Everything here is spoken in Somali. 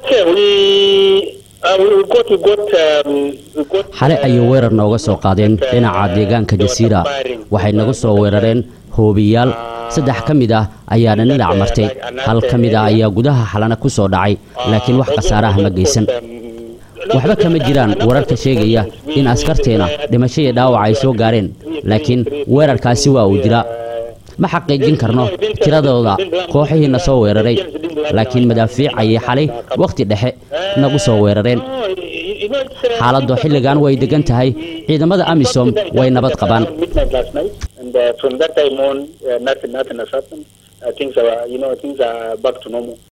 xale ayay weerar nooga soo qaadeen dhinaca deegaanka jasiira waxay nagu soo weerareen hoobiyaal saddex ka mid ah ayaana dhinac martay hal ka mid ah ayaa gudaha xalana ku soo dhacay laakiin wax khasaaraha ma geysan waxba kama jiraan wararka sheegaya in askarteena dhimasho iyo dhaawac ay soo gaareen laakiin weerarkaasi waa uu jiraa ma xaqiijin karno tiradooda kooxihiina soo weeraray laakiin madaafiic ayay xalay wakhti dhexe nagu soo weerareen xaaladdu xilligan way degan tahay ciidamada amisom way nabad qabaan And uh, from that time on, uh, nothing, nothing has happened. Uh, things are, you know, things are back to normal.